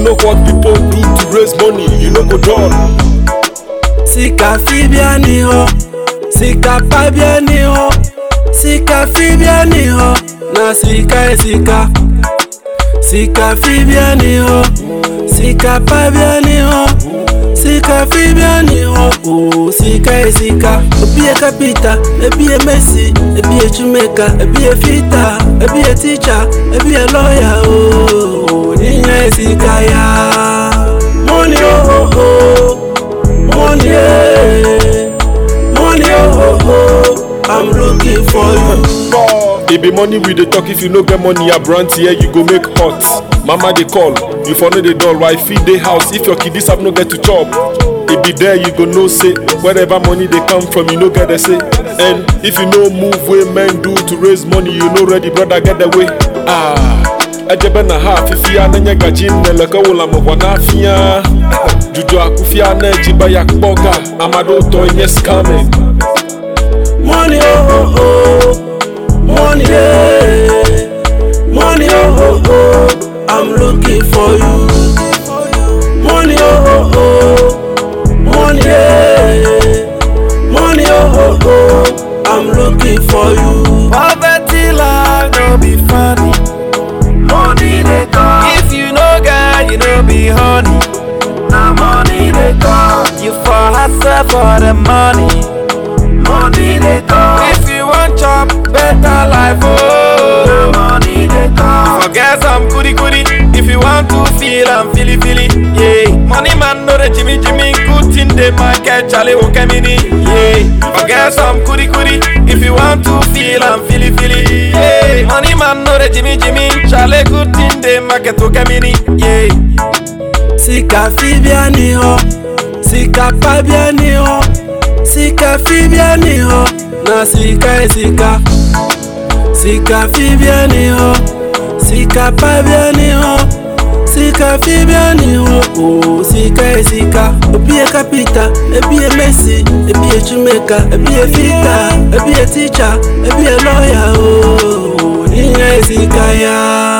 know what people do to raise money, you no go dull. Sika fi bia ni hɔ, sika pa bia ni hɔ, sika fi bia ni hɔ, na sika yɛ sika. Sika fi bia ni hɔ, sika pa bia ni hɔ, sika fi bia ni hɔ, ooo sika yɛ sika. Ebi yɛ kapita, ebi yɛ mesi, ebi yɛ tumeka, ebi yɛ fita, ebi yɛ teacher, ebi yɛ lawyer, ooo niyan yɛ sika ya. Money oh oh oh. Money, eh, money, oh, oh, oh, I'm looking for you. It be money we dey talk if you no get money abrant here you go make hot. Mama dey call, you for no dey dull why feed dey house if your kiddies have no get to chop. It be there you go know say wherever money dey come from you no get the say. And if you no move wey men do to raise money you no ready brother get the way. Ah. Ejebe na ha afifia na nye gaji nneleke wụla mụkwa n'afịa Juju akụfịa na ejiba ya kpọga Amado ụtọ nye scamming Money, oh, oh, oh, money, eh, money, oh, oh, oh, I'm looking for you. Money, oh, oh, oh, money, eh, money, oh, oh, oh, I'm looking for you. Poverty life no be funny. Money they come. If you no get, you no be honey. Now money they come. You for hustle for the money. Money they come. If you want chop better life, oh. Now money they come. Forget some goody goody. If you want to feel and feely feely, yeah. Money man know the Jimmy Jimmy good in the market, Charlie Wokemini, yeah. Forget some goody goody. If you want to feel and feely feely, yeah. Money man know the Jimmy Jimmy, Charlie good in the market, Wokemini, yeah. Sika fi bia ni hɔ, sika pa bia ni hɔ, sika fi bia ni hɔ, na sika yɛ sika. Sika fi bia ni hɔ, sika pa bia ni hɔ, sika fi bia ni hɔ, ooo sika yɛ sika. Ebi yɛ kapita, ebi yɛ mesi, ebi yɛ tumeka, ebi yɛ fita, ebi yɛ teacher, ebi yɛ lawyer, ooo niyan yɛ sika ya.